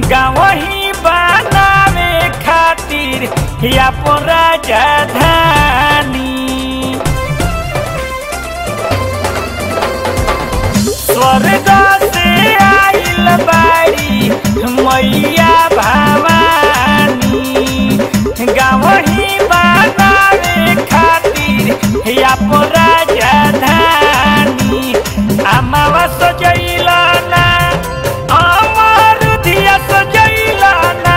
गावही बनावे खातिर अपन राजधानी स्वर्ग से आइल बाड़ी मैया भवानी गावही बनावे खातिर अपन राजधानी अमावा सजैला ना अमर धिया सजैला ना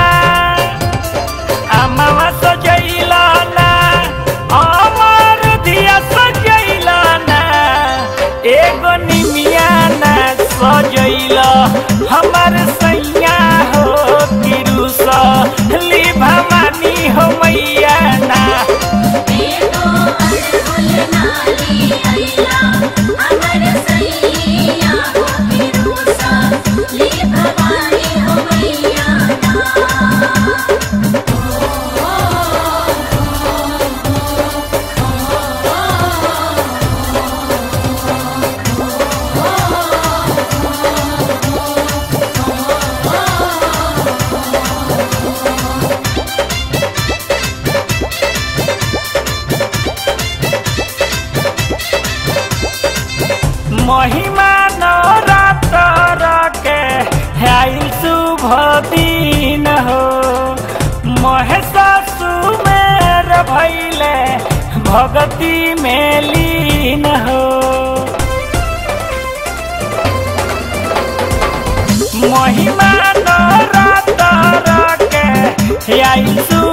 अमावा सजैला ना अमर धिया सजैला ना एगो निमिया ना सजैला हमर सैया हो किरुस ली भवानी हो मैया ना बेटो अड़हुल नाली अइला अमर सैया हो बिरुसा ली भवानी हो मैया महिमा नवरात्र के आइल शुभ दिन हो महेश सुमेर भैले भगती में लीन हो महिमा नवरात्र के आइल शुभ